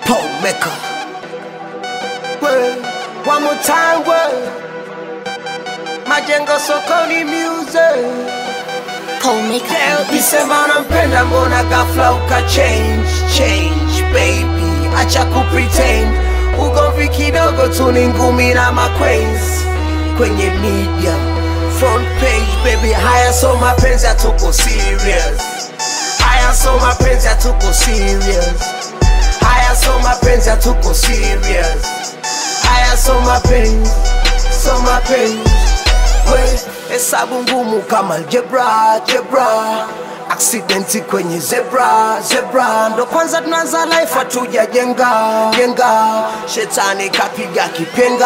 Paul Maker. Word. One more time, word. Majengo sokoni music. Paul Maker. Leo kisema nampenda mbona ghafla uka change change baby acha kupretend ugomvi kidogo tu ni ngumi na maquains kwenye media front page baby haya so mapenzi hatuko serious haya so mapenzi hatuko serious haya so mapenzi hatuko serious haya so mapenzi so mapenzi we hesabu ngumu kama algebra jebra aksidenti kwenye zebra zebra ndo kwanza tunaanza life hatujajenga jenga shetani kapiga kipenga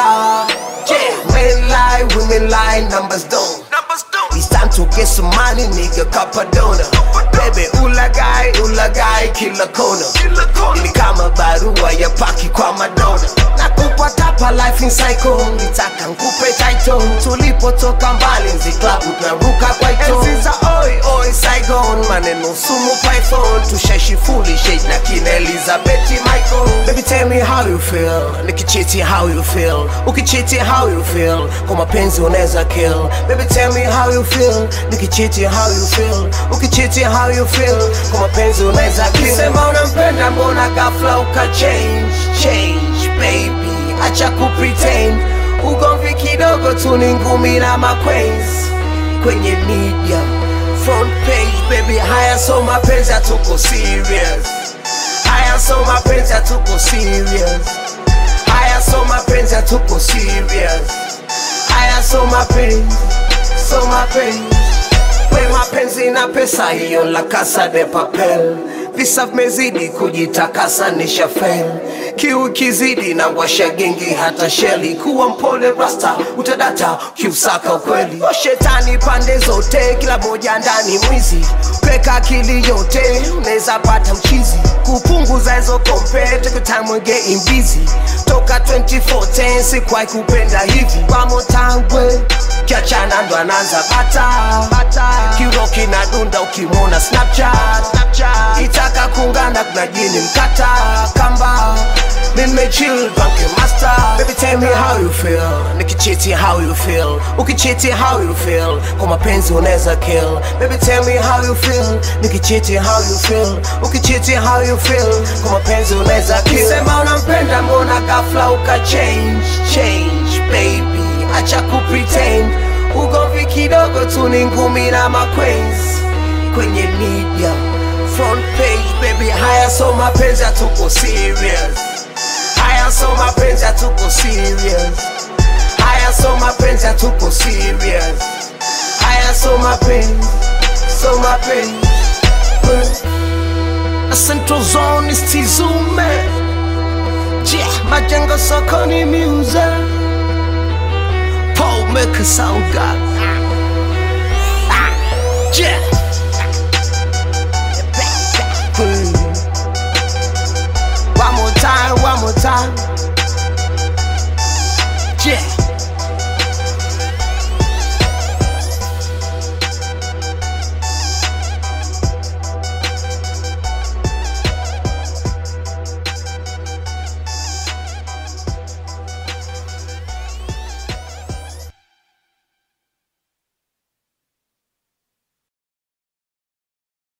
yeah, men lie women lie numbers don't It's time to get some money, nigga, kapadona Baby, ulagai, ulagai, kila kona Ni kama barua ya paki kwa Madonna Nakupa tapa life in cycle Nitaka nkupe title Tulipotoka mbali nzi club tunaruka kwa ito Enzi za oi, oi, Saigon Maneno sumu python Tushashi foolish shade na kina Elizabeth Michael Baby tell me how you feel Nikichiti how you feel Ukichiti how you feel Kwa mapenzi unaweza kill Baby tell me how you feel Nikichiti how you feel Ukichiti how you feel Kwa mapenzi unaweza kill Sema unampenda mbona ghafla uka change Change baby Acha kupretend Ugomvi kidogo tu ni ngumi na maquains Kwenye media Front page baby Haya so mapenzi hatuko serious Haya so mapenzi hatuko serious Haya so mapenzi hatuko serious Haya so mapenzi so mapenzi we mapenzi na pesa hiyo la casa de papel visa vimezidi kujitakasa nisha fail kiu kizidi na washa gengi hata sheli kuwa mpole rasta utadata kiusaka ukweli o shetani pande zote kila moja ndani mwizi peka akili yote unaweza pata mchizi kupunguza hizo kompe take time and getting busy toka 2014 sikwai kupenda hivi pamotangwe kiachana ndo anaanza bata bata kiroki na dunda ukimwona snapchat snapchat itaka kuungana kuna jini mkata kamba nimechill banke master baby tell me how you feel nikichiti how you feel ukichiti how you feel kwa mapenzi unaweza kill baby tell me how you feel nikichiti how you feel ukichiti how you feel kwa mapenzi unaweza kill sema unampenda mbona ghafla uka change change baby acha kupretend ugomvi kidogo tu ni ngumi na maquains kwenye media front page baby haya so mapenzi hatuko serious haya so mapenzi hatuko serious haya so mapenzi hatuko serious haya so mapenzi so mapenzi A Central Zone is Tizume Yeah, majengo sokoni music Paul Maker sound god ah, yeah